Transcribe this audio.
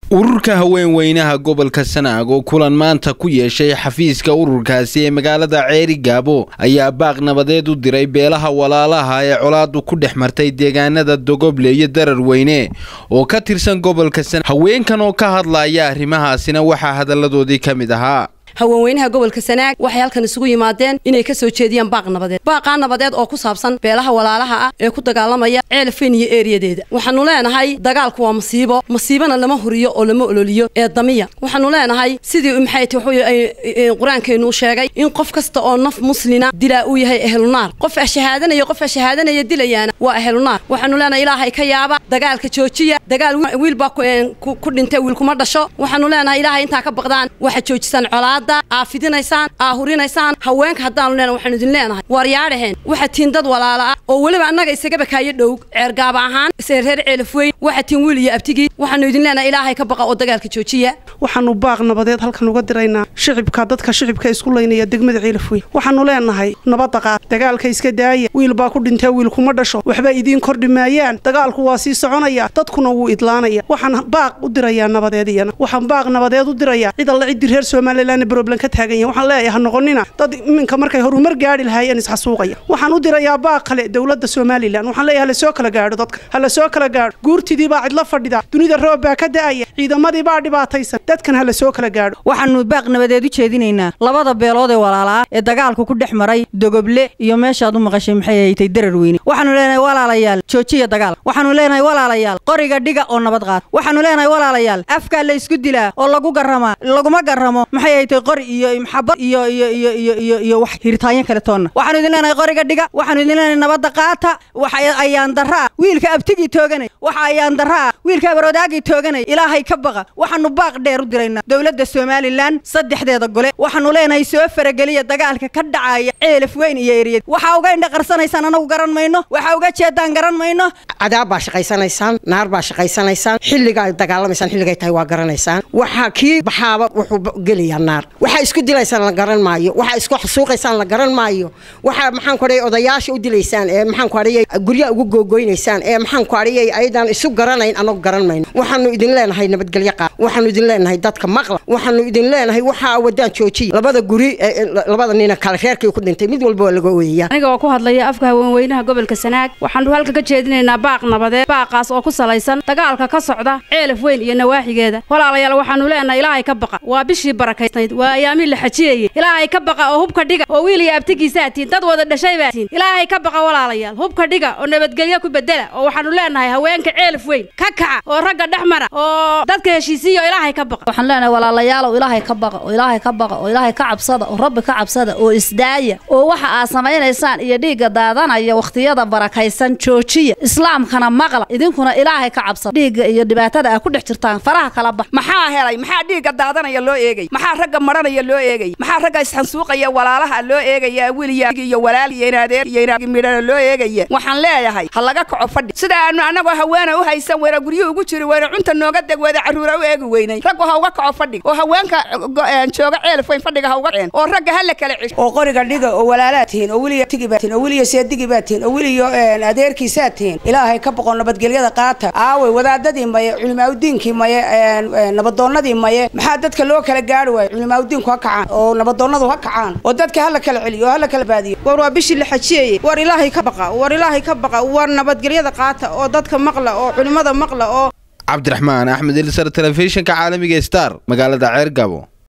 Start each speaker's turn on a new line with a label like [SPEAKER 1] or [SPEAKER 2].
[SPEAKER 1] ururka haweenweynaha gobolka sanaag oo kulan maanta ku yeeshay xafiiska ururkaasi ee magaalada ceeri gaabo ayaa baaq nabadeed u diray beelaha walaalaha ee colaadu ku dhex martay deegaanada dogoble iyo darar weyne oo ka tirsan gobolka sanaag haweenkan oo ka hadlaya arrimahaasina waxaa hadalladoodii ka mid ahaa
[SPEAKER 2] haweenweynaha gobolka sanaag waxay halkan isugu yimaadeen inay ka soo jeediyaan baaq nabadeed baaqaa nabadeed oo ku saabsan beelaha walaalaha ah ee ku dagaalamaya ceelfayn iyo eeriyadeeda waxaanu leenahay dagaalku waa masiibo masiibana lama huriyo oo lama ololiyo ee damiya waxaanu leenahay sidii maxay ti qur-aankeenu sheegay in qof kasta oo naf muslina dilaa uu yahay ehlunaar qof ashahaadanaya qof ashahaadanaya dilayaana waa ehlunaar waxaanu leenahay ilaahay ka yaaba dagaalka joojiya dagaal wiil baa ku dhintay wiil kuma dhasho waxaanu leenahay ilaahay intaa ka baqdaan waxa joojisaan colaad aa fidinaysaan aa hurinaysaan haweenka haddaanu leenahay waxaanu idin leenahay waaryaadhaheen waxaa tiin dad walaala ah oo weliba annaga isagaba kaayo dhow ceergaaba ahaan reer ceelafweyn waxaa tiin wiil iyo abtigii waxaanu idin leenahay ilaahay ka baqa oo dagaalka joojiya
[SPEAKER 3] waxaanu baaq nabadeed halkan uga diraynaa shicibka dadka shicibka isku laynaya degmada ceelafweyn waxaanu leenahay nabadda qaad dagaalka iska daaya wiil baa ku dhintee wiil kuma dhasho waxba idiin kordhi maayaan dagaalku waa sii soconaya dadkuna wuu idlaanaya waxaan baaq u dirayaa nabadeed iyana waxaan baaq nabadeed u dirayaa cid alle ciddii reer somalilan roblan ka taagan yahay waxaan leeyahay ha noqonina dad iminka markay horumar gaadhi lahaayeen isxasuuqaya waxaan u dirayaa baaq kale dowladda somalilan waxaan leeyahay hala soo kala gaadho dadka hala soo kala gaadho guurtidii baa cidla fadhida dunida roob baa ka da'aya ciidamadii baa dhibaataysan dadkan hala soo kala gaadho
[SPEAKER 4] waxaanu baaq nabadeed u jeedinaynaa labada beelood ee walaalaa ee dagaalku ku dhex maray dogoble iyo meeshaad u maqashay maxay haytay darar weyne waxaanu leenahay walaalayaal joojiya dagaal waxaanu leenahay walaalayaal qoriga dhiga oo nabad qaad waxaanu leenahay walaalayaal afkaa la isku dilaa oo lagu garamaa laguma garamo maxay haytay qori iyo maxabad iyo iyo iyo iyo iyo iyo wax hiritaanyo kale toonna waxaanu idin leenahay qoriga dhiga waxaanu idin leenahay nabadda qaata waxa ayaan daraa wiilka abtigii tooganay waxa ayaan daraa wiilka abaroodaagii tooganay ilaahay ka baqa waxaanu baaq dheer u diraynaa dowladda somalilan saddexdeeda gole waxaanu leenahay soo farageliya dagaalka ka dhacaya ceelaf weyn iyo eriyad waxaa uga indha qarsanaysaan anagu garan mayno waxaa uga jeedaan garan mayno
[SPEAKER 5] cadaab baa shaqaysanaysaan naar baa shaqaysanaysaan xilligaa dagaalamaysaan xilligay tahay waa garanaysaan waxaa kii baxaaba wuxuu gelayaa naar waxaa isku dilaysaan la garan maayo waxaa isku xasuuqaysaan la garan maayo waxaa maxaan ku adhayay odayaasha u dilaysaan ee maxaan ku adhayay guryaha ugu googoynaysaan ee maxaan ku adhayay ayadaan isu garanayn anagu garan mayno waxaanu idin leenahay nabadgelyo qaad waxaanu idin leenahay dadka maqla waxaanu idin leenahay waxaa wadaan joojiya labada guri labada nina kale reerkii ku dhintay mid walba waa laga ooyaya
[SPEAKER 6] aniga oo ku hadlaya afka haweenweynaha gobolka sanaag waxaanu halka ka jeedinaynaa baaq nabadeed baaqaas oo ku salaysan dagaalka ka socda ceelaf weyn iyo nawaaxigeeda walaalayaal waxaanu leenahay ilaahay ka baqa waa bishii barakaysnayd waa ayaamii la xajiyayey ilaahay ka baqa oo hubka dhiga oo wiil iyo abtigiisaa tihin dad wada dhashay baa tihin ilaahay ka baqa walaalayaal hubka dhiga oo nabadgelyo ku bedela oo waxaanu leenahay haweenka ceelaf weyn ka kaca oo ragga dhex mara oo dadka heshiisiiya oo ilaahay ka baqa
[SPEAKER 7] waxaan leenahay walaalayaalow ilaahay ka baqa oo ilaahay ka baqa oo ilaahay ka cabsada oo rabbi ka cabsada oo isdaaya oo waxa aad samaynaysaan iyo dhiigga daadanaya wakhtiyada barakaysan joojiya islaamkana maqla idinkuna ilaahay ka cabsada dhiigga iyo dhibaatada aad ku dhex jirtaan faraha kala bax
[SPEAKER 8] maxaa helay maxaa dhiigga daadanaya loo eegay maxaa ragga maranaya loo eegay maxaa ragga isxansuuqaya walaalaha loo eegaya wiliya iyo walaal iyo inaadeer iyo inaag midhana loo eegaya waxaan leeyahay ha laga kaco fadhi sida aanu annagoo haweena u haysan weyna guryuhu ugu jiri weyna cunta nooga deg weyna carruura u eegi weynay raggu ha uga kaco fadhig oo haweenka jooga ceelaf weyn fadhiga ha uga ceen oo ragga ha la kala cesh
[SPEAKER 9] oo qoriga dhiga oo walaalaa tihiin oo wiliya tigi baa tihiin oo wiliya seedigi baa tihiin oo wiliyo adeerkiisaa tihiin ilaahay ka boqo nabadgelyada qaata aaway wadaadadii maye culimaaudiinkii maye nabadoonnadii maye maxaa dadka loo kala gaari waayo culimaaudiinku ha kacaan oo nabadoonnadu ha kacaan oo dadka hala kala celiyo oo hala kala baadiyo war waa bishii la xajiyayey war ilaahay ka baqa war ilaahay ka baqa war nabadgelyada qaata oo dadka maqla oo culimmada maqla oo
[SPEAKER 1] cabdiraxmaan axmed ilsar telefishinka caalamiga star magaalada ceer gabo